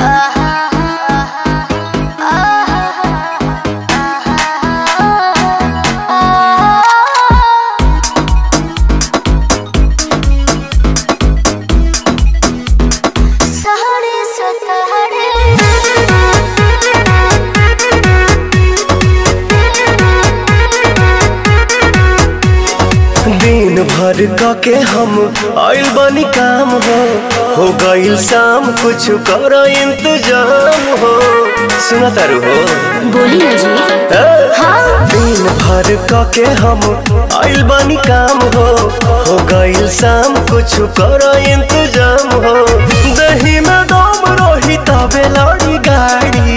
दिन भर क के हम आइल बनी काम हो हो गइल शाम कुछ कर इंतजाम हो सुना तारू हो बोली ना जी ए? हाँ दिन भर क के हम आइल बनी काम हो हो गइल शाम कुछ कर इंतजाम हो दही में दम रही तबे लड़ी गाड़ी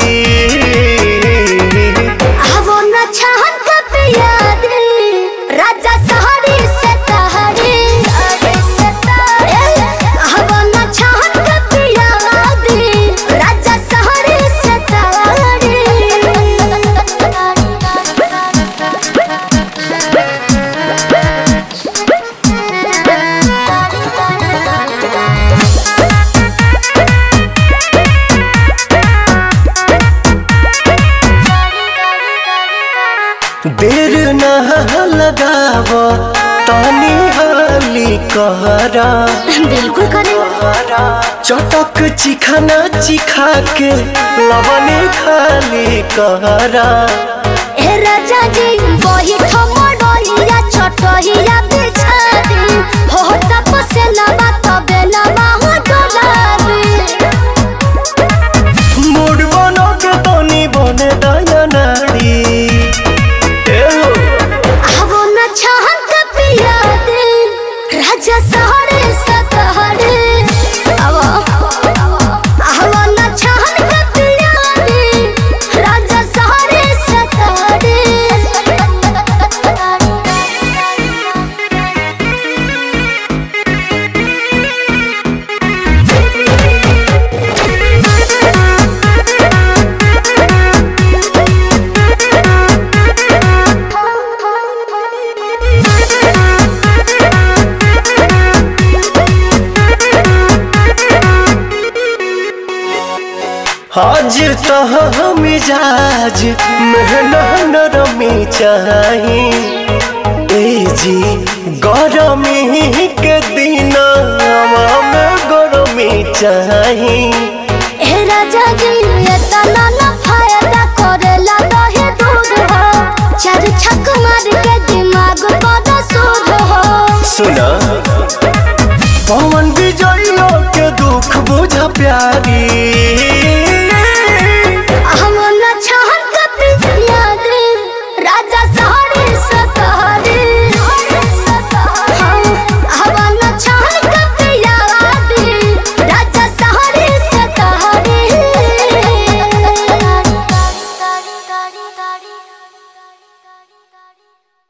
आवो न छहन कब याद राजा सहारे से सहारे आवो न छहन कब याद राजा सहारे से देर न लगाव तानी हाली कहरा बिल्कुल करे चटक चिखाना चिखा के लवने खाली कहरा ए राजा जी वही ठमडोइया छोटहिया बिछा दी हो तपसे लबा तबे लबा हो डोला दे मूड बनो के तनी बने दया नाड़ी ए हो आवो न छहन का पिया दे राजा सहरे सतहरे आवो आवो न छहन का पिया दे राजा सहरे सतहरे हाजिर तह मिजाज मेहना नरमी चाही ए जी गरमी के दिन में गरमी चाही ए राजा जी ये तना ना फायदा करेला दहे दूध हो चार छक मार के